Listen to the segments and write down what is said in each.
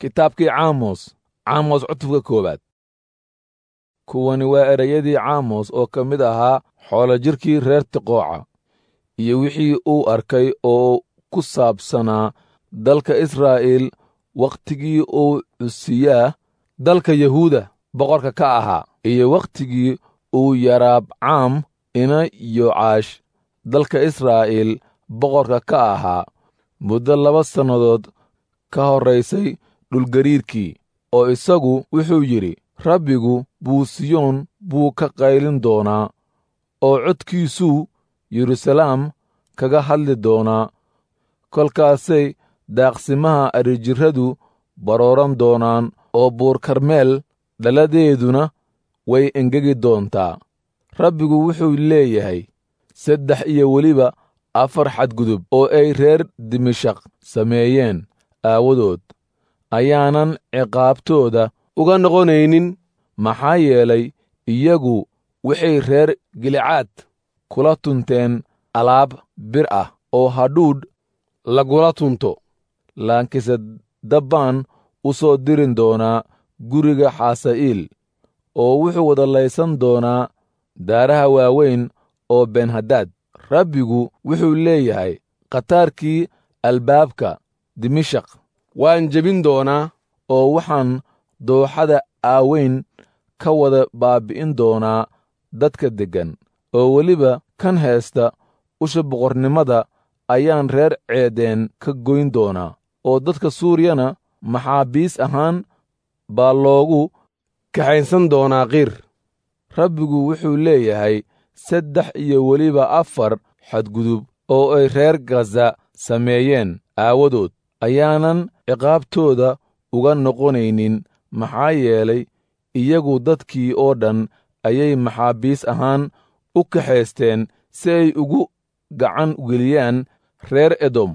kitaabkii caamos caamos cutubka koowaad kuwani waa ereyadii caamos oo ka mid ahaa xoolo jirkii reer tiqooca iyo wixii uu arkay oo ku saabsanaa dalka israa'iil wakhtigii uu cusiyaa dalka yahuuda boqorka ka ahaa iyo wakhtigii uu yaraabcaam ina yocaash dalka israa'iil boqorka ka ahaa muddo laba sannadood ka horraysay dhulgariirkii oo isagu wuxuu yidhi rabbigu buusiyoon buu ka qaylin doonaa oo codkiisuu yeruusalaam kaga hadli doonaa kolkaasay daaqsimaha arijirradu barooran doonaan oo buur karmeel dhaladeeduna way engegi doontaa rabbigu wuxuu leeyahay saddex iyo weliba afar xadgudub oo ay reer dimashaq sameeyeen aawadood ayaanan ciqaabtooda uga noqonaynin maxaa yeelay iyagu waxay reer gilicaad kula tunteen alaab bir ah oo hadhuudh lagula tunto laakiinse dabbaan u soo dirin doonaa guriga xaasa'iil oo wuxuu wadalaysan doonaa daaraha waaweyn oo benhadaad rabbigu wuxuu leeyahay khataarkii albaabka dimashaq waan jebin doonaa oo waxaan dooxada aaweyn ka wada baabbi'in doonaa dadka deggan oo weliba kan heesta usha boqornimada ayaan reer ceedeen ka goyn doonaa oo dadka suuriyana maxaabiis ahaan baa loogu kaxaynsan doonaa qiir rabbigu wuxuu leeyahay saddex iyo weliba afar xadgudub oo ay reer gaza sameeyeen aawadood ayaanan ciqaabtooda uga noqonaynin maxaa yeelay iyagu dadkii oo dhan ayay maxaabiis ahaan u kaxaysteen si ay ugu gacan geliyaan reer edom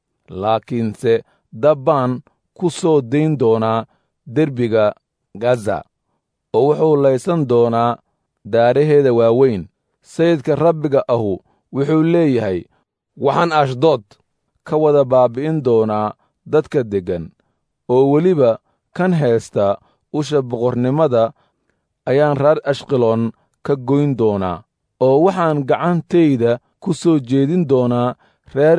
laakiinse dabbaan ku soo dayn doonaa derbiga gaza oo wuxuu laysan doonaa daaraheeda waaweyn sayidka rabbiga ahu wuxuu leeyahay waxaan ashdood ka wada baabbi'in doonaa dadka deggan oo weliba kan heesta usha boqornimada ayaan reer ashqaloon ka goyn doonaa oo waxaan gacantayda ku soo jeedin doonaa reer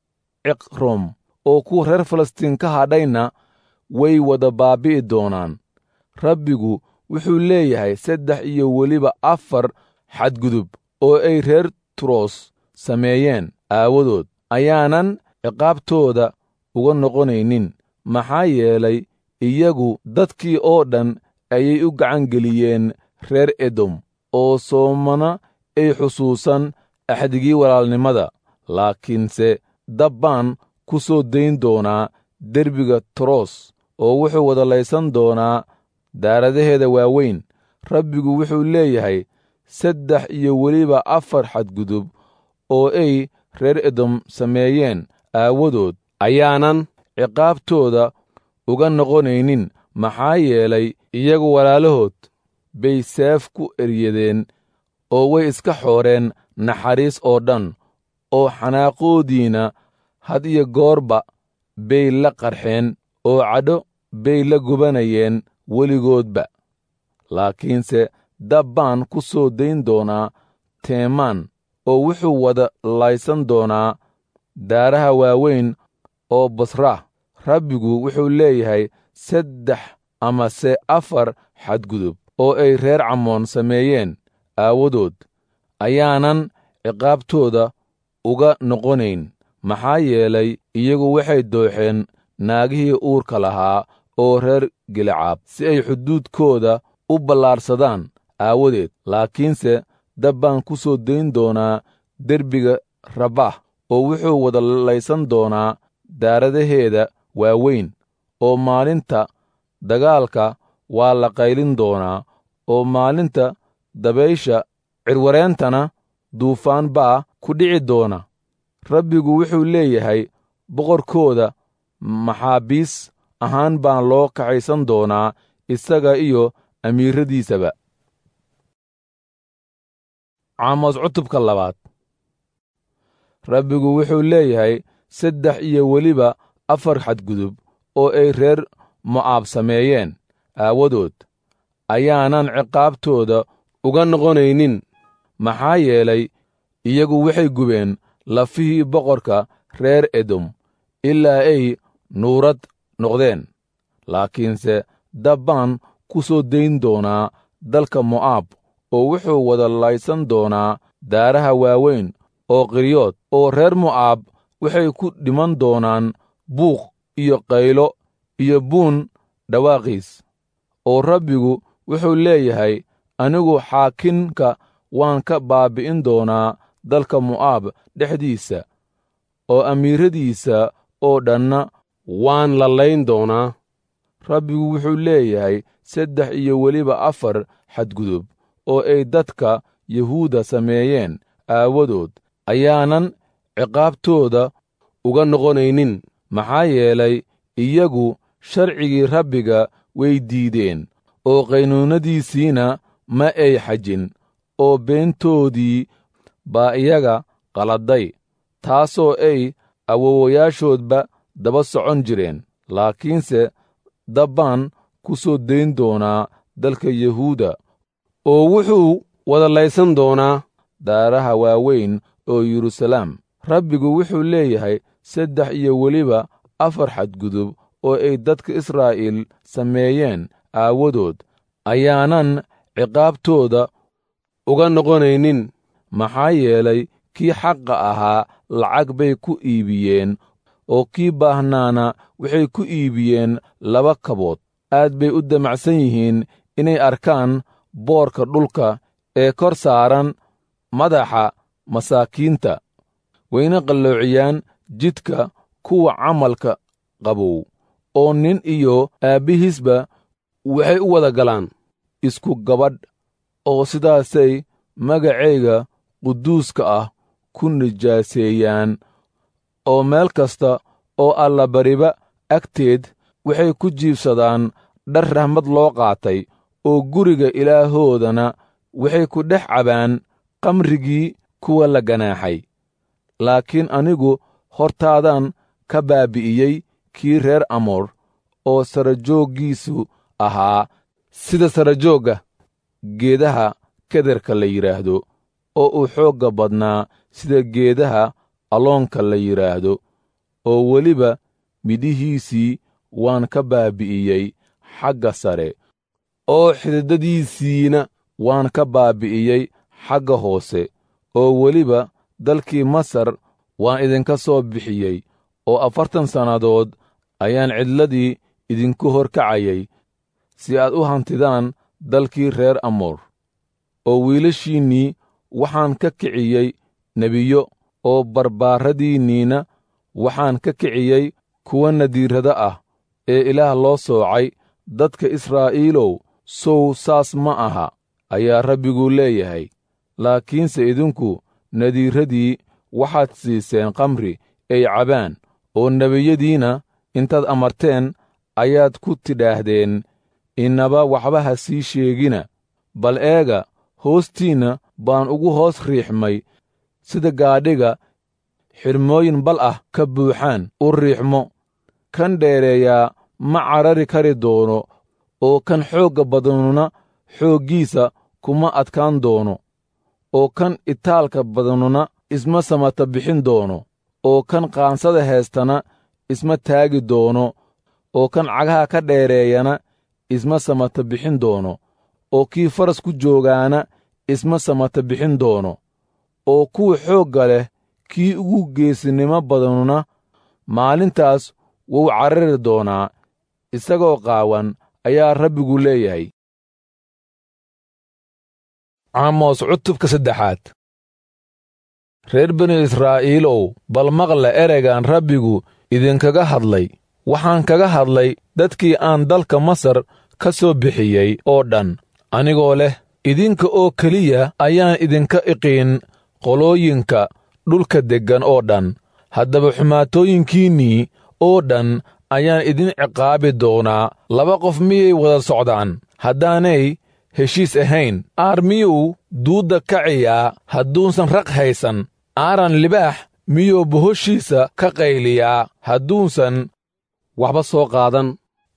ciqrom oo kuwa reer falastiin ka hadhayna way wada baabbi'i doonaan rabbigu wuxuu leeyahay saddex iyo weliba afar xadgudub oo ay reer turos sameeyeen aawadood ayaanan ciqaabtooda uga noqonaynin maxaa yeelay iyagu dadkii oo dhan ayay u gacangeliyeen reer edom oo soomana ay xusuusan axdigii walaalnimada laakiinse dabbaan ku soo dayn doonaa derbiga toros oo wuxuu wadalaysan doonaa daaradaheeda waaweyn rabbigu wuxuu leeyahay saddex iyo weliba afar xadgudub oo ay reer edom sameeyeen aawadood ayaanan ciqaabtooda uga noqonaynin maxaa yeelay iyagu walaalahood bay seef ku eryadeen oo way iska xooreen naxariis oo dhan oo xanaaqoodiina had iyo goorba bay la qarxeen oo cadho bay la gubanayeen weligoodba laakiinse dabbaan ku soo dayn doonaa teemaan oo wuxuu wada laysan doonaa daaraha waaweyn oo basra rabbigu wuxuu leeyahay saddex amase afar xadgudub oo ay reer camoon sameeyeen aawadood ayaanan ciqaabtooda uga noqonayn maxaa yeelay iyagu waxay dooxeen naagihii uurka lahaa oo reer gilicaab si ay xuduudkooda u ballaarsadaan aawadeed laakiinse dabbaan ku soo dayn doonaa derbiga rabaah oo wuxuu wada laysan doonaa daaradaheeda waaweyn oo maalinta dagaalka waa la qaylin doonaa oo maalinta dabaysha cirwareentana duufaan baa ku dhici doona rabbigu wuxuu leeyahay boqorkooda maxaabiis ahaan baan loo kaxaysan doonaa isaga iyo amiiradiisaba caamos cutubka labaad rabbigu wuxuu leeyahay saddex iyo weliba afar xadgudub oo ay reer mo'aab sameeyeen aawadood ayaanan ciqaabtooda uga noqonaynin maxaa yeelay iyagu waxay gubeen lafihii boqorka reer edom ilaa ay nuurad noqdeen laakiinse dab baan ku soo dayn doonaa dalka mo'aab oo wuxuu wada laysan doonaa daaraha waaweyn oo qiryood oo reer mo'aab waxay ku dhiman doonaan buuq iyo qaylo iyo buun dhawaaqiis oo rabbigu wuxuu leeyahay anigu xaakinka waan ka baabbi'in doonaa dalka mo'aab dhexdiisa oo amiiradiisa oo dhanna waan lallayn doonaa rabbigu wuxuu leeyahay saddex iyo weliba afar xadgudub oo ay dadka yuhuudda sameeyeen aawadood ayaanan ciqaabtooda uga noqonaynin maxaa yeelay iyagu sharcigii rabbiga way diideen oo qaynuunnadiisiina ma ay xajin oo beentoodii baa iyaga qaladday taasoo ay awowayaashoodba daba socon jireen laakiinse dabbaan ku soo dayn doonaa dalka yuhuudda oo wuxuu wada laysan doonaa daaraha waaweyn oo yeruusalaam rabbigu wuxuu leeyahay saddex iyo weliba afar xadgudub oo ay dadka israa'iil sameeyeen aawadood ayaanan ciqaabtooda uga noqonaynin maxaa yeelay kii xaqa ahaa lacag bay ku iibiyeen oo kii baahnaana waxay ku iibiyeen laba kabood aad bay u damacsan yihiin inay arkaan boorka dhulka ee kor saaran madaxa masaakiinta wayna qalloociyaan jidka kuwa camalka qabow oo nin iyo aabbihiisba waxay u wada galaan isku gabadh oo sidaasay magacayga quduuska ah ku nijaaseeyaan oo meel kasta oo allabariba agteed waxay ku jiibsadaan dhar rahmad loo qaatay oo guriga ilaahoodana waxay ku dhex cabaan qamrigii kuwa la ganaaxay laakiin anigu hortaadaan ka baabbi'iyey kii reer amoor oo sarajooggiisu ahaa sida sarajoogga geedaha kederka la yidhaahdo oo uu xoogga badnaa sida geedaha aloonka la yidhaahdo oo weliba midhihiisii waan ka baabbi'iyey xagga sare oo xididadiisiina waan ka baabbi'iyey xagga hoose oo weliba dalkii masar waan idinka soo bixiyey oo afartan sannadood ayaan cidladii idinku horkacayay si aad u hantidaan dalkii reer amoor oo wiilashiinnii waxaan ka kiciyey nebiyo oo barbaaradiinniina waxaan ka kiciyey kuwa nadiirrada ah ee ilaah loo soocay dadka israa'iilow sow saas ma aha ayaa rabbigu leeyahay laakiinse idinku nadiirradii waxaad siiseen kamri ay cabaan oo nebiyadiina intaad amarteen ayaad ku tidhaahdeen innaba waxba ha sii sheegina bal eega hoostiinna baan ugu hoos riixmay sida gaadhiga xidhmooyin bal ah ka buuxaan u riixmo kan dheereeyaa ma carari kari doono oo kan xoogga badanuna xooggiisa kuma adkaan doono oo kan itaalka badanuna isma samata bixin doono oo kan qaansada heestana isma taagi doono oo kan cagaha ka dheereeyana isma samata bixin doono oo kii faras ku joogaana isma samata bixin doono oo kuwa xoogga leh kii ugu geesinimo badanuna maalintaas wuu carari doonaa isagoo qaawan ayaa rabbigu leeyahay caamos cutubka saddexaad reer binu israa'iilow bal maqla ereygan rabbigu idinkaga hadlay waxaan kaga hadlay dadkii aan dalka masar ka soo bixiyey oo dhan anigoo leh idinka oo keliya ayaan idinka iqiin qolooyinka dhulka deggan oo dhan haddaba xumaatooyinkiinnii oo dhan ayaan idin ciqaabi doonaa laba qof miyay wada socdaan haddaanay heshiis ahayn aar miyuu duudda kaciyaa hadduusan raq haysan aaran libaax miyuu bohoshiisa ka qayliyaa hadduusan waxba soo qaadan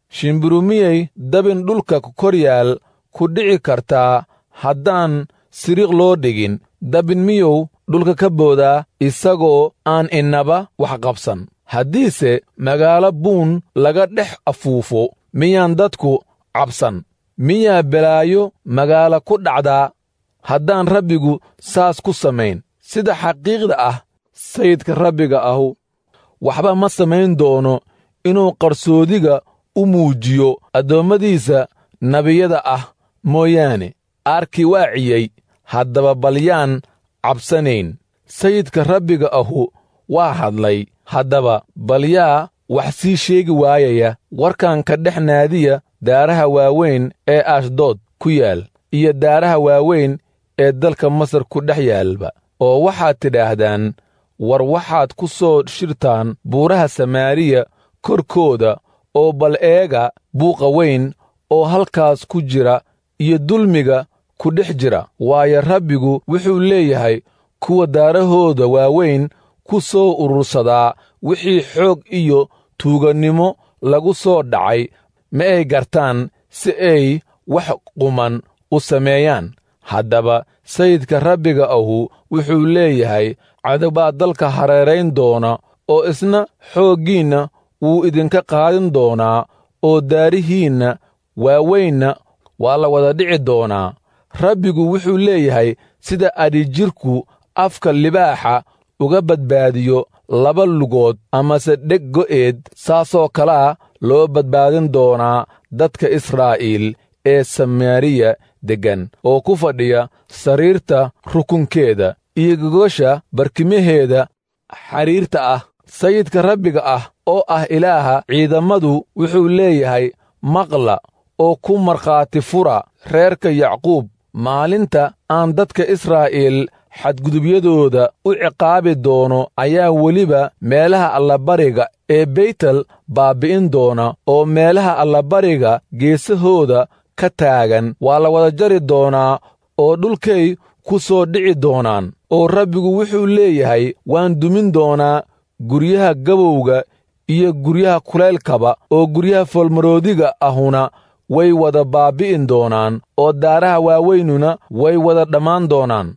shimbiru miyay dabin dhulka kor yaal ku dhici kartaa haddaan siriiq loo dhigin dabin miyuu dhulka ka boodaa isagoo aan innaba wax qabsan haddiise magaalo buun laga dhex afuufo miyaan dadku cabsan miyaa belaayo magaalo ku dhacdaa haddaan rabbigu saas ku samayn sida xaqiiqda ah sayidka rabbiga ahu waxba ma samayn doono inuu qarsoodiga u muujiyo addoommadiisa nebiyada ah mooyaane aarkii waa ciyey haddaba balyaan cabsanayn sayidka rabbiga ahu waa hadlay haddaba balyaa wax sii sheegi waayaya warkan ka dhex naadiya daaraha waaweyn ee ashdood ku yaal iyo daaraha waaweyn ee dalka masar ku dhex yaalba oo waxaad tidhaahdaan war waxaad ku soo shirtaan buuraha samaariya korkooda oo bal eega buuqa weyn oo halkaas ku jira iyo dulmiga ku dhex jira waayo rabbigu wuxuu leeyahay kuwa daarahooda waaweyn ku soo urursadaa wixii xoog iyo tuugannimo lagu soo dhacay ma ay gartaan si ay wax quman u sameeyaan haddaba sayidka rabbiga ahu wuxuu leeyahay cadowbaa dalka hareerayn doona oo isna xooggiinna wuu idinka qaadin doonaa oo daarihiinna waaweynna waa la wada dhici doonaa rabbigu wuxuu leeyahay sida adhijirku afka libaaxa uga badbaadiyo laba lugood amase dheg go'eed saasoo kalaa loo badbaadin doonaa dadka israa'iil ee samaariya deggan oo ku fadhiya sariirta rukunkeeda iyo gogosha barkimaheeda xariirta ah sayidka rabbiga ah oo ah ilaaha ciidammadu wuxuu leeyahay maqla oo ku markhaati fura reerka yacquub maalinta aan dadka israa'iil xadgudubyadooda u ciqaabi doono ayaa weliba meelaha allabariga ee beytel baabbi'in doona oo meelaha allabariga geesahooda ka taagan waa la wada jari doonaa oo dhulkay ku soo dhici doonaan oo rabbigu wuxuu leeyahay waan dumin doonaa guryaha gabowga iyo guryaha kulaylkaba oo guryaha foolmaroodiga ahuna way wada baabbi'in doonaan oo daaraha waaweynuna way wada dhammaan doonaan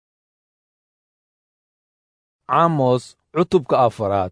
caamos cutubka afaraad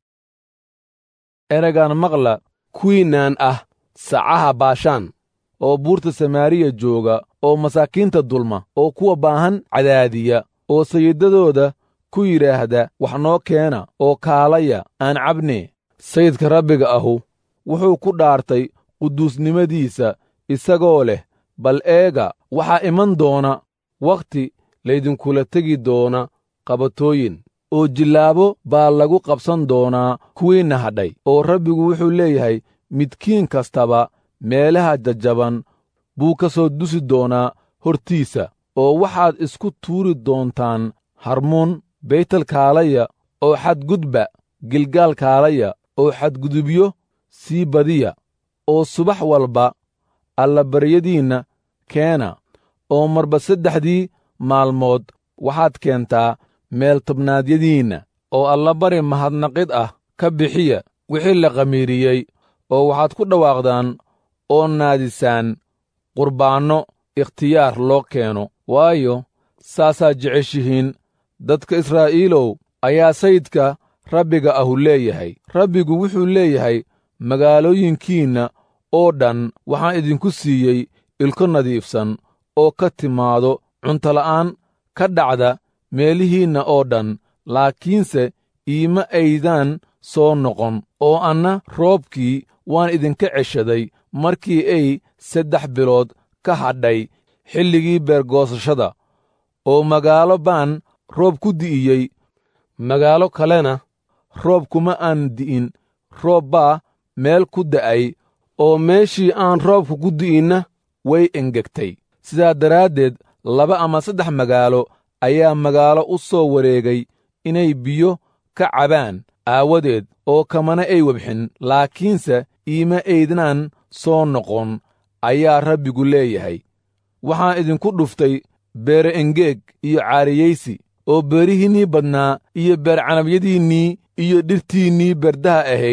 eragaan maqla kuwiinaan ah sacaha baashaan oo buurta samaariya jooga oo masaakiinta dulma oo kuwa baahan cadaadiya oo sayidadooda ku yidhaahda wax noo keena oo kaalaya aan cabne sayidka rabbiga ahu wuxuu ku dhaartay quduusnimadiisa isagoo leh bal eega waxaa iman doona wakhti laydinkula tegi doona qabatooyin oo jillaabo baa lagu qabsan doonaa kuwiinna hadhay oo rabbigu wuxuu leeyahay midkiin kastaba meelaha jajjaban buu ka soo dusi doonaa hortiisa oo waxaad isku tuuri doontaan harmuun beytel kaalaya oo xadgudba gilgaal kaalaya oo xadgudubyo sii badiya oo subax walba allabaryadiinna keena oo marba saddexdii maalmood waxaad keentaa meel tobnaadyadiinna oo allabari mahadnaqid ah ka bixiya wixii la qamiiriyey oo waxaad ku dhawaaqdaan oo naadisaan qurbaanno ikhtiyaar loo keeno waayo saasaad jeceshihiin dadka israa'iilow ayaa sayidka rabbiga ahu leeyahay rabbigu wuxuu leeyahay magaalooyinkiinna oo dhan waxaan idinku siiyey ilko nadiifsan oo ka timaado cuntola'aan ka dhacda meelihiinna oo dhan laakiinse iima aydaan soo noqon oo anna roobkii waan idinka ceshaday markii ay saddex bilood ka hadhay xilligii beergoosashada oo magaalo baan roob ku di'iyey magaalo kalena roob kuma aan di'in roob baa meel ku da'ay oo meeshii aan roobka ku di'inna way engegtay sidaa daraaddeed laba ama saddex magaalo ayaa magaalo u soo wareegay inay biyo ka cabaan aawadeed oo kamana ay webxin laakiinse iima aydnaan soo noqon ayaa rabbigu leeyahay waxaan idinku dhuftay beere engeeg iyo caariyaysi oo beerihiinnii badnaa iyo beercanabyadiinnii iyo dhirtiinnii berdaha ahayd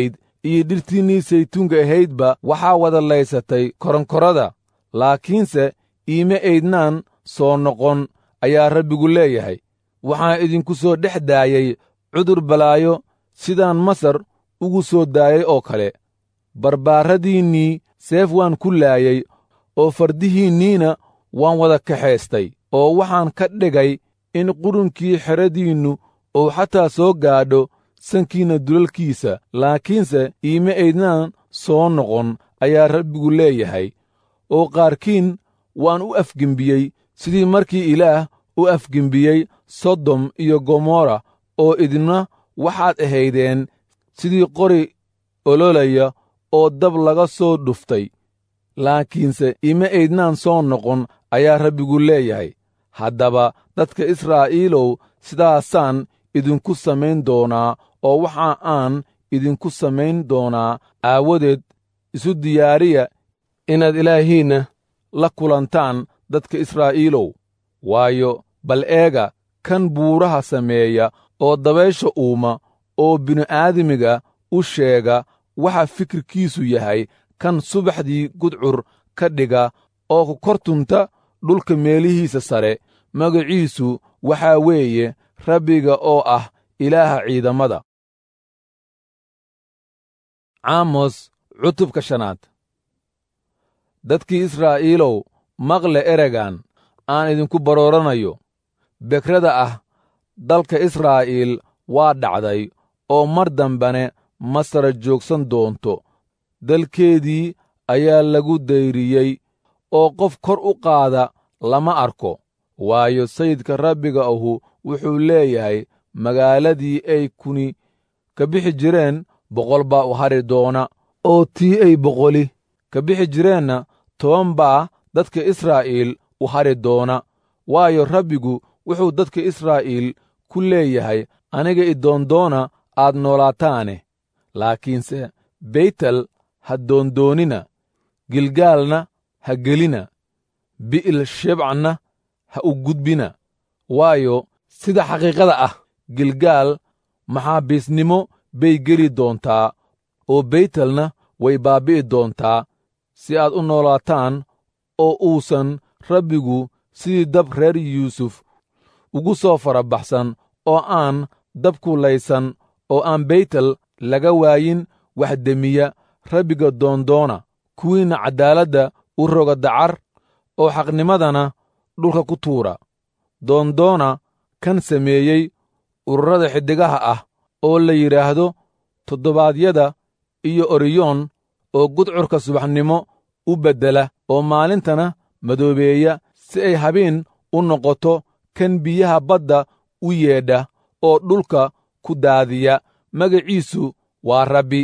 iyo dhirtiinnii saytuunka ahaydba waxaa wada laysatay koronkorada laakiinse iima aydnaan soo noqon ayaa rabbigu leeyahay waxaan idinku soo dhex daayey cudur balaayo sidaan masar ugu soo daayay oo kale barbaarradiinnii seef waan ku laayey oo fardihiinniina waan wada kaxaystay oo waxaan ka dhigay in qurunkii xeradiinnu uu xataa soo gaadho sankiinna dulalkiisa laakiinse iima aydnaan soo noqon ayaa rabbigu leeyahay oo qaarkiin waan u afgembiyey sidii markii ilaah u afgembiyey sodom iyo gomorra oo idina waxaad ahaydeen sidii qori ololaya oo dab laga soo dhuftay laakiinse ima aydnaan soo noqon ayaa rabbigu leeyahay haddaba dadka israa'iilow sidaasaan idinku samayn doonaa oo waxa aan idinku samayn doonaa aawadeed isu diyaariya inaad ilaahiinna la kulantaan dadka israa'iilow waayo bal eega kan buuraha sameeya oo dabaysha uuma oo bini'aadamiga u sheega waxa fikirkiisu yahay kan subaxdii gudcur ka dhiga oo ku kor tunta dhulka meelihiisa sare magaciisu waxaa weeye rabbiga oo ah ilaaha ciidamada caamos cutubka shanaad dadkii israa'iilow maqle eregan aan idinku barooranayo bekrada ah dalka israa'iil waa dhacday oo mar dambane masara joogsan doonto dalkeedii ayaa lagu dayriyey oo qof kor u qaada lama arko waayo sayidka rabbiga ahu wuxuu leeyahay magaaladii ay kuni ka bixi jireen boqol baa u hari doona oo tii ay boqoli ka bixi jireenna toban baa dadka israa'iil u hari doona waayo rabbigu wuxuu dadka israa'iil ku leeyahay aniga idoondoona aad noolaataane laakiinse beytel ha doondoonina gilgaalna ha gelina bi'il shebcna ha u gudbina waayo sida xaqiiqada ah gilgaal maxaabiisnimo bay geli doontaa oo beytelna way baabbi'i doontaa si aad u noolaataan oo uusan rabbigu sidii dab reer yuusuf ugu soo farabaxsan oo aan dabku laysan oo aan beytel laga waayin wax demiya rabbiga doondoona kuwiinna caddaaladda u roga dacar oo xaqnimadana dhulka ku tuura doondoona kan sameeyey ururada xiddigaha ah oo la yidhaahdo toddobaadyada iyo oriyoon oo gudcurka subaxnimo u beddela oo maalintana madoobeeya si ay habeen u noqoto kan biyaha badda u yeedha oo dhulka ku daadiya magaciisu waa rabbi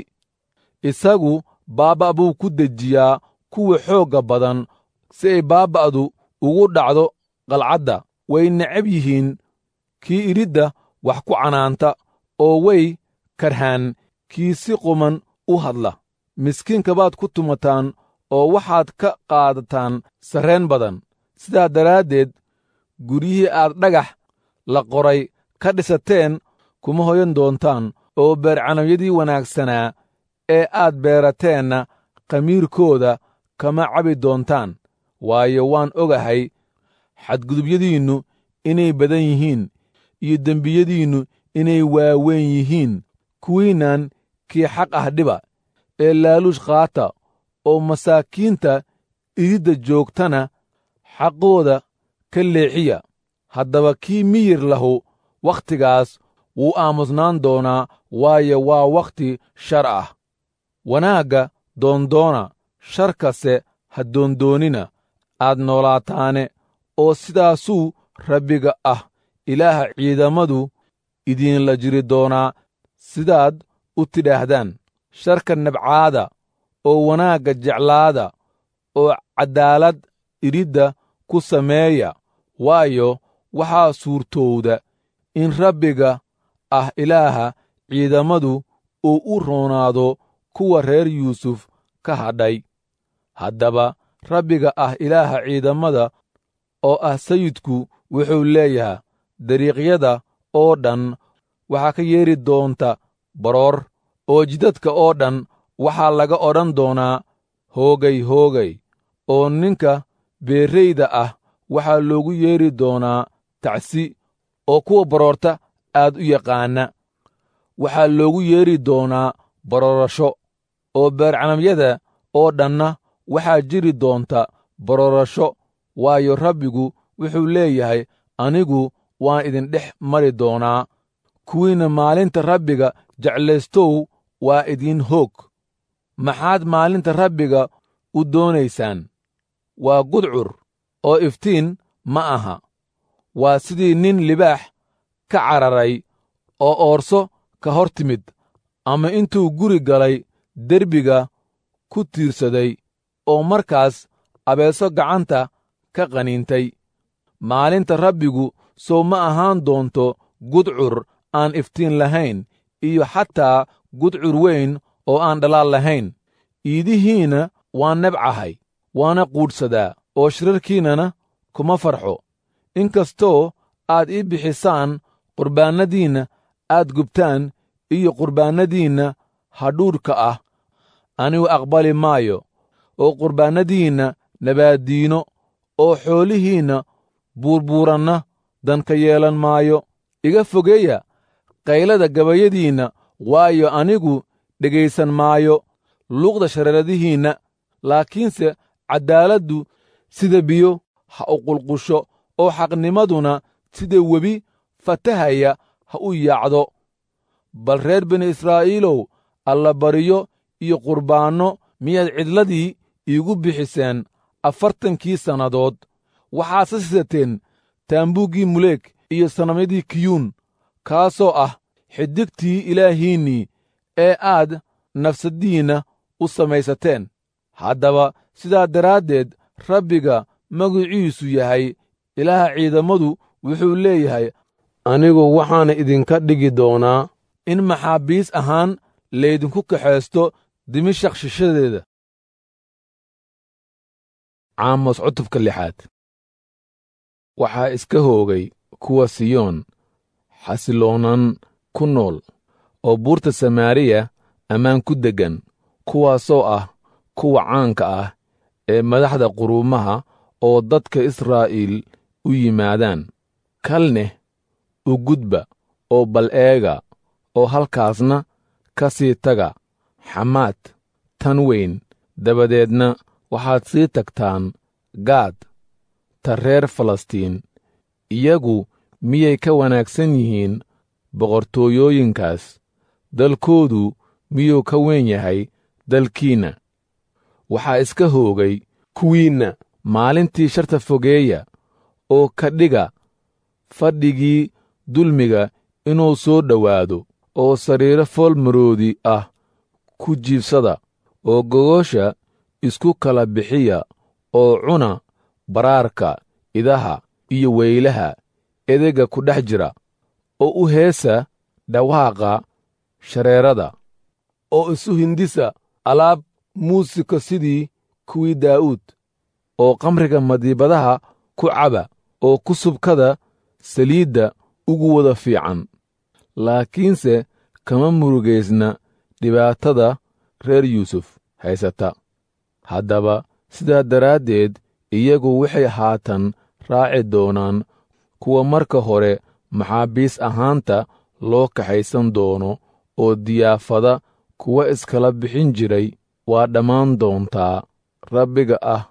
isagu baabba' buu ku dejiyaa kuwa xoogga badan si ay baabba'du ugu dhacdo qalcadda way necab yihiin kii idhidda wax ku canaanta oo way karhaan kii si quman u hadla miskiinka baad ku tumataan oo waxaad ka qaadataan sarreen badan sidaa daraaddeed guryihii aad dhagax la qoray ka dhisateen kuma hoyan doontaan oo beercanawyadii wanaagsanaa ee aad beerateenna khamiirkooda kama cabi doontaan waayo waan ogahay xadgudubyadiinnu inay badan yihiin iyo dembiyadiinnu inay waaweyn yihiin kuwiinnan kii xaq ah dhiba ee laaluush qaata oo masaakiinta ididda joogtana xaqooda ka leexiya haddaba kii miyir lahu wakhtigaas wuu aamusnaan doonaa waayo waa wakhti shar ah wanaagga doondoona sharkase ha doondoonina aad noolaataane oo sidaasuu rabbiga ah ilaaha ciidamadu idiinla jiri doonaa sidaad u tidhaahdaan sharka nabcaada oo wanaagga jeclaada oo caddaalad idhidda ku sameeya waayo waxaa suurtowda in rabbiga ah ilaaha ciidamadu uu u roonaado kuwa reer yuusuf ka hadhay haddaba rabbiga ah ilaaha ciidamada oo ah sayidku wuxuu leeyahay dariiqyada oo dhan waxaa ka yeedhi doonta baroor oo jidadka oo dhan waxaa laga odhan doonaa hoogay hoogay oo ninka beerrayda ah waxaa loogu yeedhi doonaa tacsi oo kuwa baroorta aad u yaqaana waxaa loogu yeedhi doonaa baroorasho oo beercanamyada oo dhanna waxaa jiri doonta baroorasho waayo rabbigu wuxuu leeyahay anigu waan idin dhex mari doonaa kuwiinna maalinta rabbiga jeclaystow waa idiin hoog maxaad maalinta rabbiga u doonaysaan waa gudcur oo iftiin ma aha waa sidii nin libaax ka cararay oo oorso ka hor timid ama intuu guri galay derbiga ku tiirsaday oo markaas abeeso gacanta ka qaniintay maalinta rabbigu sow ma ahaan doonto gudcur aan iftiin lahayn iyo xataa gudcur weyn oo aan dhalaal lahayn iidihiinna waan nebcahay waana quudhsadaa oo shirarkiinnana kuma farxo inkastoo aad ii bixisaan qurbaannadiinna aad gubtaan iyo qurbaannadiinna hadhuudhka ah anigu aqbali maayo oo qurbaannadiinna nabaaddiino oo xoolihiinna buurbuuranna danka yeelan maayo iga fogeeya qaylada gabayadiinna waayo anigu dhegaysan maayo luuqda shareeradihiinna laakiinse caddaaladdu sida biyo ha u qulqusho oo xaqnimaduna sida webi fatahaya ha u yaacdo bal reer bini israa'iilow allabariyo iyo qurbaanno miyaad cidladii iigu bixiseen afartankii sannadood waxaad sisateen taambuuggii muleeg iyo sanamyadii kiyuun kaasoo ah xidigtii ilaahiinnii ee aad nafsaddiinna u samaysateen haddaba sidaa daraaddeed rabbiga magiciisu yahay ilaaha ciidammadu wuxuu leeyahay anigu waxaana idinka dhigi doonaa in maxaabiis ahaan laydinku kaxaysto dimashaq shishadeeda caamos cutubka lixaad waxaa iska hoogay kuwa siyoon xasiloonan ku nool oo buurta samaariya ammaan ku deggan kuwaasoo ah kuwa caanka ah ee madaxda quruumaha oo dadka israa'iil u yimaadaan kalneh u gudba oo bal eega oo halkaasna ka sii taga xamaad tan weyn dabadeedna waxaad sii tagtaan gaad ta reer falastiin iyagu miyay ka wanaagsan yihiin boqortooyooyinkaas dalkoodu miyuu ka weyn yahay dalkiinna waxaa iska hoogay kuwiinna maalintii sharta fogeeya oo ka dhiga fadhigii dulmiga inuu soo dhowaado oo sariiro foolmaroodi ah ku jiibsada oo gogosha isku kala bixiya oo cuna baraarka idaha iyo weylaha edega ku dhex jira oo u heesa dhawaaqa shareerada oo isu hindisa alaab muusika sidii kuwii daa'uud oo kamriga madiibadaha ku caba oo ku subkada saliidda ugu wada fiican laakiinse kama murugaysna dhibaatada reer yuusuf haysata haddaba sidaa daraaddeed iyagu waxay haatan raaci doonaan kuwa marka hore maxaabiis ahaanta loo kaxaysan doono oo diyaafada kuwa iskala bixin jiray waa dhammaan doontaa rabbiga ah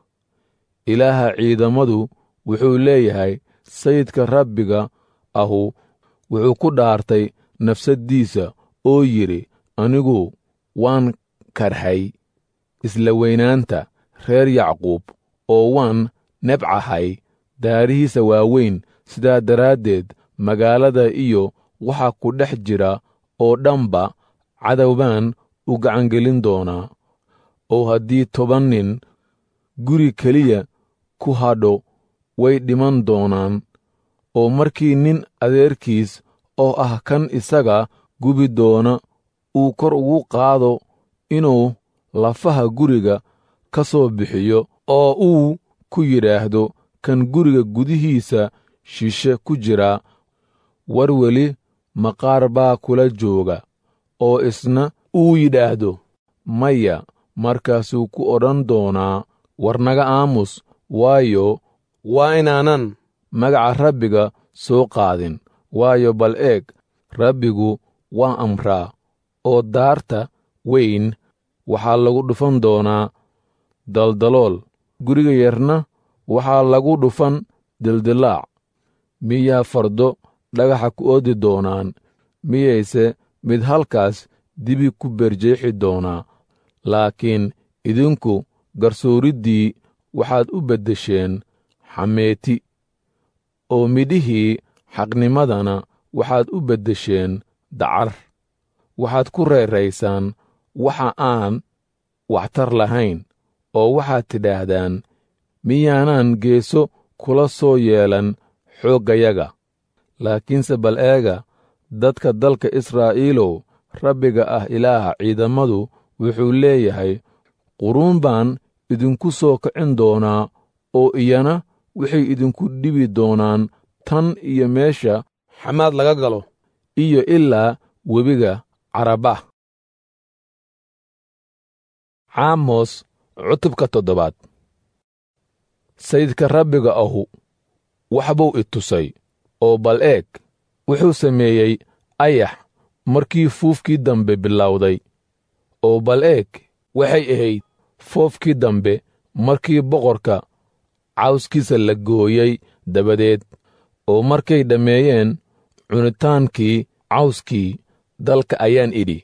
ilaaha ciidammadu wuxuu leeyahay sayidka rabbiga ahu wuxuu ku dhaartay nafsaddiisa oo yidhi anigu waan karhay isla weynaanta reer yacquub oo waan nebcahay daarihiisa waaweyn sidaa daraaddeed magaalada iyo waxa ku dhex jira oo dhanba cadow baan u gacangelin doonaa oo haddii toban nin guri keliya ku hadho way dhiman doonaan oo markii nin adeerkiis oo ah kan isaga gubi doona uu kor ugu qaado inuu lafaha guriga ka soo bixiyo oo uu ku yidhaahdo kan guriga gudihiisa shishe ku jiraa war weli maqaar baa kula jooga oo isna uu yidhaahdo maya markaasuu ku odhan doonaa war naga aamus waayo waa inaanan magaca rabbiga soo qaadin waayo bal eeg rabbigu waa amraa oo daarta weyn waxaa lagu dhufan doonaa daldalool guriga yarna waxaa lagu dhufan dildilaac miyaa fardo dhagaxa ku oodi doonaan miyayse mid halkaas dibi ku berjeexi doonaa laakiin idinku garsooriddii waxaad u beddesheen xameeti oo midhihii xaqnimadana waxaad u beddesheen dacar waxaad ku reeraysaan waxa aan waxtar lahayn oo waxaad tidhaahdaan miyaanaan geeso kula soo yeelan xooggayaga laakiinse bal eega dadka dalka israa'iilow rabbiga ah ilaaha ciidammadu wuxuu leeyahay quruun baan idinku soo kicin doonaa oo iyana waxay idinku dhibi doonaan tan iyo meesha xamaad laga galo iyo ilaa webiga carabah caamos cutubka toddobaad sayidka rabbiga ahu waxbuu i tusay oo bal eeg wuxuu sameeyey ayax markii fuufkii dambe bilowday oo bal eeg waxay ahayd foofkii dambe markii boqorka cawskiisa la gooyey dabadeed oo markay dhammeeyeen cunitaankii cawskii dalka ayaan idhi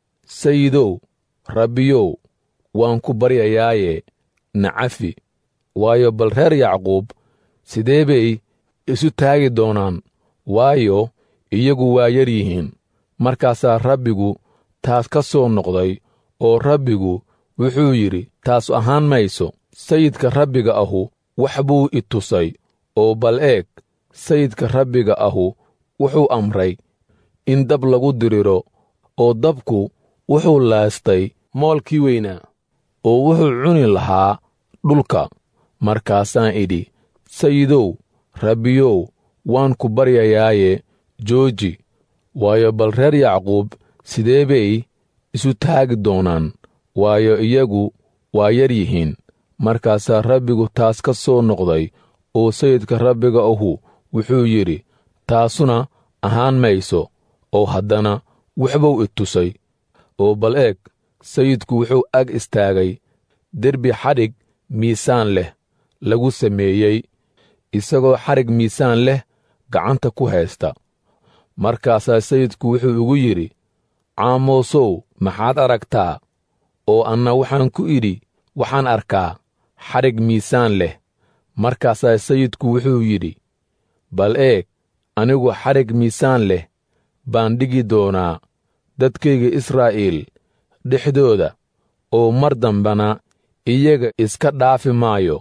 sayidow rabbiyow waan ku baryayaaye nacafi waayo bal reer yacquub sidee bay isu taagi doonaan waayo iyagu waa yar yihiin markaasaa rabbigu taas ka soo noqday oo rabbigu wuxuu yidhi taas ahaan mayso sayidka rabbiga ahu wax buu i tusay oo bal eeg sayidka rabbiga ahu wuxuu amray in dab lagu diriro oo dabku wuxuu laastay moolkii weynaa oo wuxuu cuni lahaa dhulka markaasaan idhi sayidow rabbiyow waan ku baryayaaye jooji waayo bal reer yacquub sidee bay isu taagi doonaan waayo iyagu waa yar yihiin markaasaa rabbigu taas ka soo noqday oo sayidka rabbiga ahu wuxuu yidhi taasuna ahaan mayso oo haddana waxbuu i tusay oo bal eeg sayidku wuxuu ag istaagay derbi xadhig miisaan leh lagu sameeyey isagoo xadhig miisaan leh gacanta ku haysta markaasaa sayidku wuxuu igu yidhi caamoosow maxaad aragtaa oo anna waxaan ku idhi waxaan arkaa xadhig miisaan leh markaasaa sayidku wuxuu yidhi bal eeg anigu xadhig miisaan leh baan dhigi doonaa dadkayga israa'iil dhexdooda oo mar dambana iyaga iska dhaafi maayo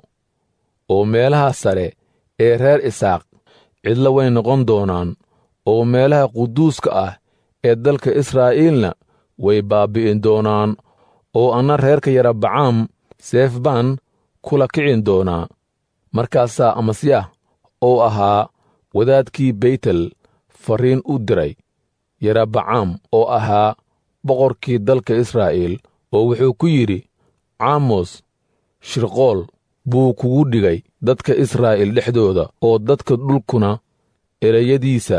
oo meelaha sare ee reer isaaq cidla way noqon doonaan oo meelaha quduuska ah ee dalka israa'iilna way baabbi'in doonaan oo anna reerka yarabacaam seef baan kula kicin doonaa markaasaa amasyah oo ahaa wadaadkii beytel farriin u diray yarabacaam oo ahaa boqorkii dalka israa'iil oo wuxuu ku yidhi caamos shirqool buu kugu dhigay dadka israa'iil dhexdooda oo dadka dhulkuna ereyadiisa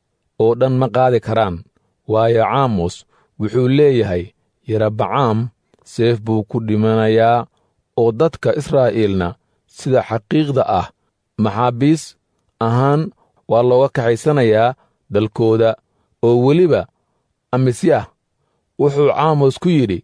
oo dhan ma qaadi karaan waayo caamos wuxuu leeyahay yarabacaam seef buu ku dhimanayaa oo dadka israa'iilna sida xaqiiqda ah maxaabiis ahaan waa looga kaxaysanayaa dalkooda oo weliba amisyah wuxuu caamos ku yidhi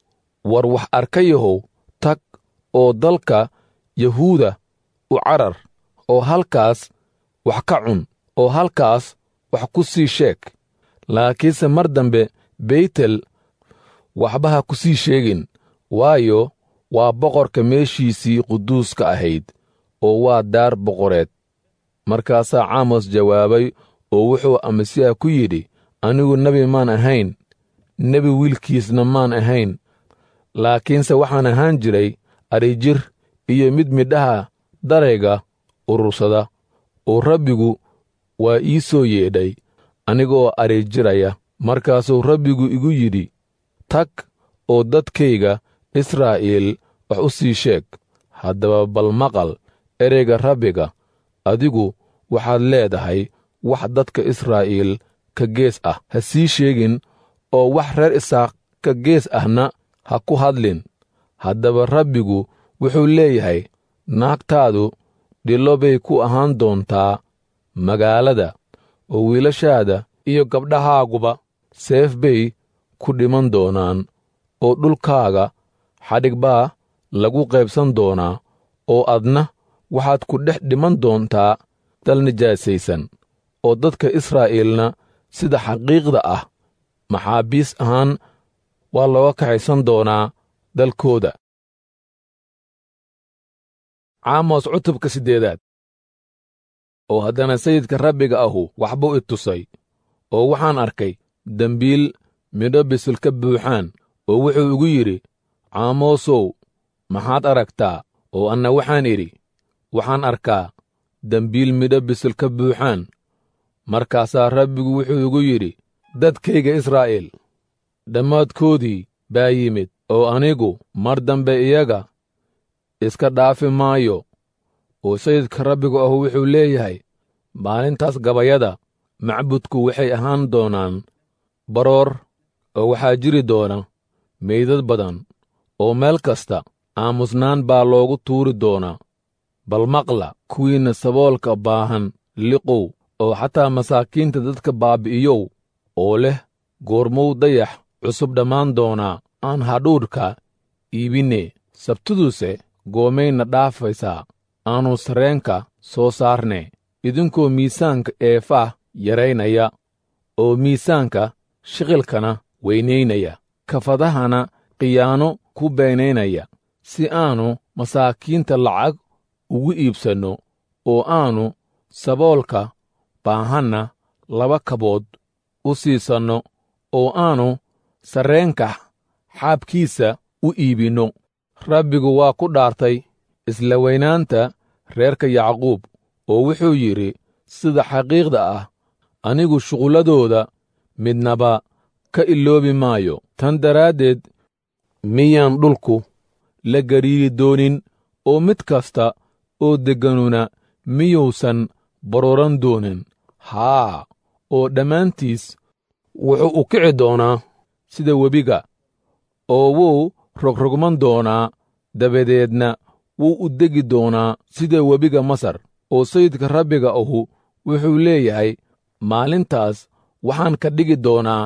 war wax arkayahow tag oo dalka yahuuda u carar oo halkaas wax ka cun oo halkaas wax ku sii sheeg laakiinse mar dambe beytel waxba ha ku sii sheegin waayo waa boqorka meeshiisii quduuska ahayd oo waa daar boqoreed markaasaa caamos jawaabay oo wuxuu amasiya ku yidhi anigu nebi maan ahayn nebi wiilkiisna maan ahayn laakiinse waxaan ahaan jiray adhijir iyo mid midhaha darayga urursada oo rabbigu waa ii soo yeedhay anigoo adhijiraya markaasuu rabbigu igu yidhi tag oo dadkayga israa'iil wax u sii sheeg haddaba bal maqal ereyga rabbiga adigu waxaad leedahay wax dadka israa'iil ka gees ah ha sii sheegin oo wax reer isaaq ka gees ahna ha ku hadlin haddaba rabbigu wuxuu leeyahay naagtaadu dhillo bay ku ahaan doontaa magaalada oo wiilashaada iyo gabdhahaaguba seef bay ku dhiman doonaan oo dhulkaaga xadhig baa lagu qaybsan doonaa oo adna waxaad ku dhex dhiman doontaa dal nijaasaysan oo dadka israa'iilna sida xaqiiqda ah maxaabiis ahaan waa looga kaxaysan doonaa dalkooda caamos cutubka siddeedaad oo haddana sayidka rabbiga ahu waxbuu i tusay oo waxaan arkay dembiil midho bisil ka buuxaan oo wuxuu igu yidhi caamoosow maxaad aragtaa oo anna waxaan idhi waxaan arkaa dembiil midho bisil ka buuxaan markaasaa rabbigu wuxuu igu yidhi dadkayga israa'iil dhammaadkoodii baa yimid oo anigu mar dambe iyaga iska dhaafi maayo oo sayidka rabbigu ahu wuxuu leeyahay maalintaas gabayada macbudku waxay ahaan doonaan baroor oo waxaa jiri doona meydad badan oo meel kasta aamusnaan baa loogu tuuri doonaa bal maqla kuwiinna saboolka baahan liqow oo xataa masaakiinta dadka baabi'iyow oo leh goormuu dayax cusub dhammaan doonaa aan hadhuudhka iibinne sabtiduse goomayna dhaafaysaa aanu sarreenka soo saarne idinkoo miisaanka eefah yaraynaya oo miisaanka shiqilkana weynaynaya kafadahana khiyaano ku beenaynaya si aanu masaakiinta lacag ugu iibsanno oo aanu saboolka baahanna laba kabood u siisanno oo aanu sarreenka xaabkiisa u iibinno rabbigu waa ku dhaartay isla weynaanta reerka yacquub oo wuxuu yidhi sida xaqiiqda ah anigu shuqulladooda midnaba ka iloobi maayo tan daraaddeed miyaan dhulku la gariiri doonin oo mid kasta oo degganuna miyuusan barooran doonin haa oo dhammaantiis wuxuu u kici doonaa sida webiga oo wuu rogrogman doonaa dabadeedna wuu u degi doonaa sida webiga masar oo sayidka rabbiga ahu wuxuu leeyahay maalintaas waxaan ka dhigi doonaa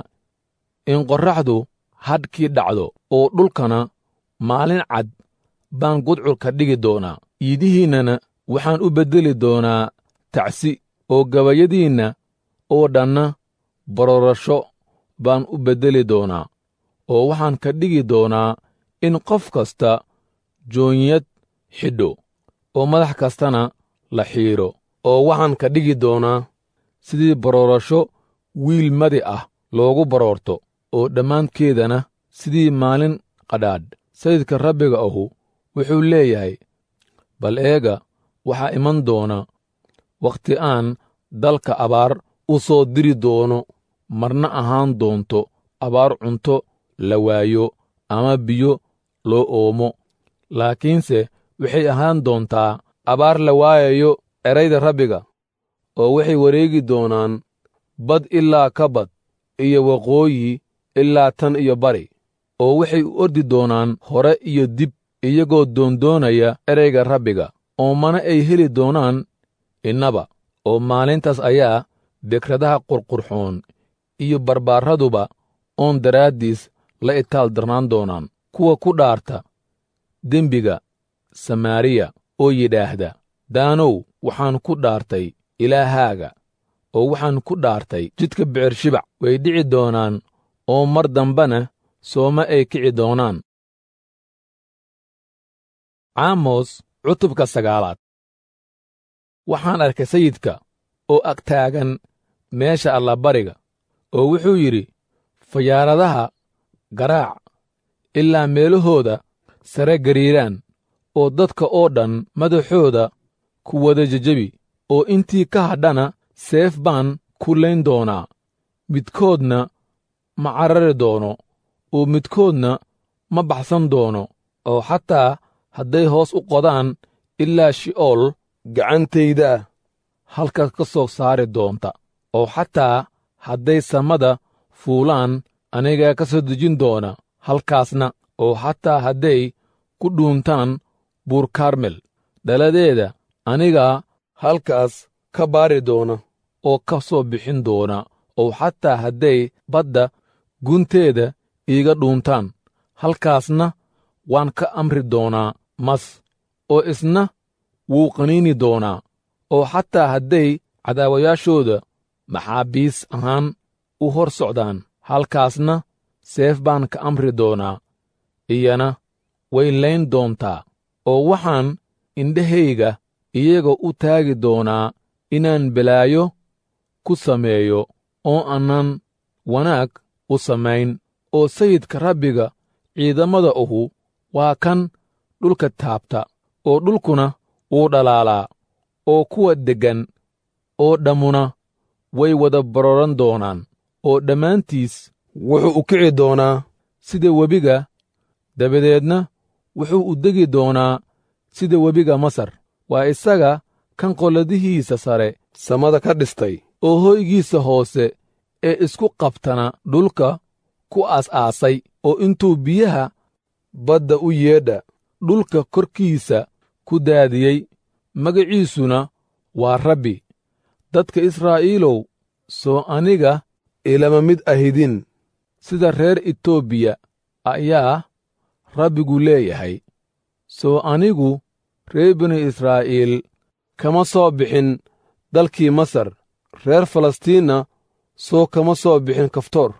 in qorraxdu hadhkii dhacdo oo dhulkana maalin cad baan gudcur ka dhigi doonaa iidihiinnana waxaan u beddeli doonaa tacsi oo gabayadiinna oo dhanna barorasho baan u beddeli doonaa oo waxaan ka dhigi doonaa in qof kasta joonyad xidho oo madax kastana la xiidho oo waxaan ka dhigi doonaa sidii baroorasho wiil madi ah loogu baroorto oo dhammaankeedana sidii maalin qadhaadh sayidka rabbiga ahu wuxuu leeyahay bal eega waxaa iman doona wakhti aan dalka abaar u soo diri doono marna ahaan doonto abaar cunto la waayo ama biyo loo oomo laakiinse waxay ahaan doontaa abaar la waayayo erayda rabbiga oo waxay wareegi doonaan bad ilaa ka bad iyo waqooyi ilaa tan iyo bari oo waxay u ordi doonaan hore iyo dib iyagoo doondoonaya ereyga rabbiga oo mana ay heli doonaan innaba oo maalintaas ayaa bekradaha qurqurxoon iyo barbaaraduba oon daraaddiis la itaal darnaan doonaan kuwa ku dhaarta dembiga samaariya oo yidhaahda daanow waxaan ku dhaartay ilaahaaga oo waxaan ku dhaartay jidka bicershibac way dhici doonaan oo mar dambena sooma ay kici doonaan caamos cutubka sagaalaad waxaan arkay sayidka oo ag taagan meesha allabariga oo wuxuu yidhi fayaaradaha garaac ilaa meelahooda sare gariiraan oo dadka oo dhan madaxooda ku wada jejebi oo intii ka hadhana seef baan ku layn doonaa midkoodna ma carari doono oo midkoodna ma baxsan doono oo xataa hadday hoos u qodaan ilaa shi'ool gacantayda halkaas ka soo saari doonta oo xataa hadday samada fuulaan anigaa ka soo dejin doona halkaasna oo xataa hadday ku dhuuntaan buur karmel dhaladeeda anigaa halkaas ka baari doona oo ka soo bixin doona oo xataa hadday badda gunteeda iiga dhuuntaan halkaasna waan ka amri doonaa mas oo isna wuu qaniini doonaa oo xataa hadday cadaawayaashooda maxaabiis ahaan u hor socdaan halkaasna seef baan ka amri doonaa iyana way layn doontaa oo waxaan indhahayga iyaga u taagi doonaa inaan balaayo ku sameeyo oo aanan wanaag u samayn oo sayidka rabbiga ciidamada uhu waa kan dhulka taabta oo dhulkuna wuu dhalaalaa oo kuwa deggan oo dhammuna way wada baroran doonaan oo dhammaantiis wuxuu u kici doonaa sida webiga dabadeedna wuxuu u degi doonaa sida webiga masar waa isaga kan qolladihiisa sare samada ka dhistay oo hoygiisa hoose ee isku qabtana dhulka ku aas-aasay oo intuu biyaha badda u yeedha dhulka korkiisa ku daadiyey magaciisuna waa rabbi dadka israa'iilow soo aniga ilama mid ahidin sida reer etoobiya ayaa rabbigu leeyahay soo anigu reer binu israa'iil kama soo bixin dalkii masar reer falastiinna soo kama soo bixin kaftoor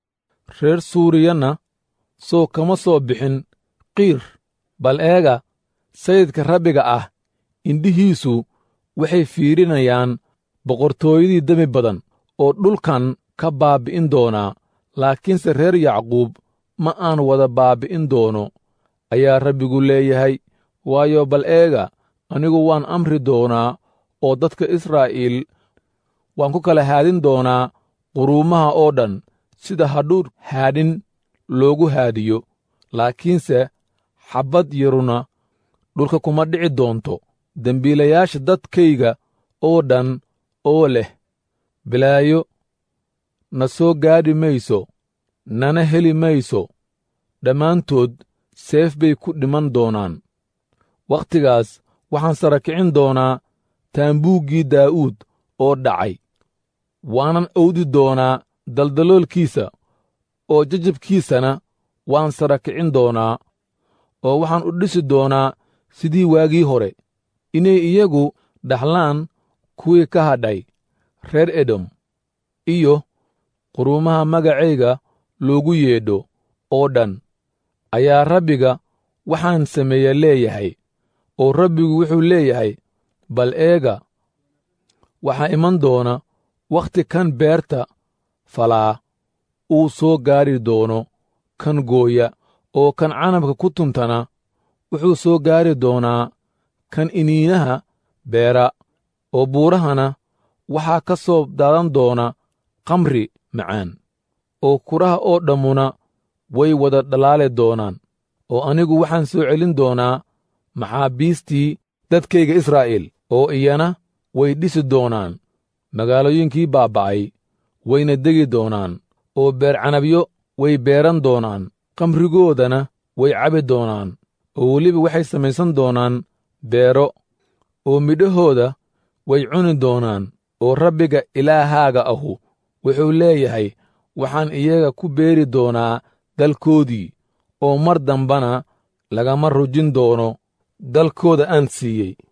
reer suuriyanna soo kama soo bixin qiir bal eega sayidka rabbiga ah indhihiisu waxay fiirinayaan boqortooyadii demi badan oo dhulkan ka baabbi'in doonaa laakiinse reer yacquub ma aan wada baabbi'in doono ayaa rabbigu leeyahay waayo bal eega anigu waan amri doonaa oo dadka israa'iil waan ku kala haadin doonaa quruumaha oo dhan sida hadhuudh haadhin loogu haadiyo laakiinse xabbad yaruna dhulka kuma dhici doonto dembiilayaasha dadkayga oo dhan oo leh bilaayo na soo gaadhi mayso nana heli mayso dhammaantood seef bay ku dhiman doonaan wakhtigaas waxaan sara kicin doonaa taambuuggii daa'uud oo dhacay waanan owdi doonaa daldaloolkiisa oo jajabkiisana waan sara kicin doonaa oo waxaan u dhisi doonaa sidii waagii hore inay iyagu dhaxlaan kuwii ka hadhay reer edom iyo quruumaha magacayga loogu yeedho oo dhan ayaa rabbiga waxaan sameeya leeyahay oo rabbigu wuxuu leeyahay bal eega waxaa iman doona wakhti kan beerta falaa uu soo gaari doono kan gooya oo kan canabka ku tuntana wuxuu soo gaari doonaa kan iniinaha beera oo buurahana waxaa ka soo daadan doona kamri macaan oo kuraha oo dhammuna way wada dhalaali doonaan oo anigu waxaan soo celin doonaa maxaabiistii dadkayga israa'iil oo iyana way dhisi doonaan magaalooyinkii baaba'ay wayna degi doonaan oo beercanabyo way beeran doonaan kamrigoodana way cabi doonaan oo weliba waxay samaysan doonaan beero oo midhahooda way cuni doonaan oo rabbiga ilaahaaga ahu wuxuu leeyahay waxaan iyaga ku beeri doonaa dalkoodii oo mar dambana lagama rujin doono dalkooda aan siiyey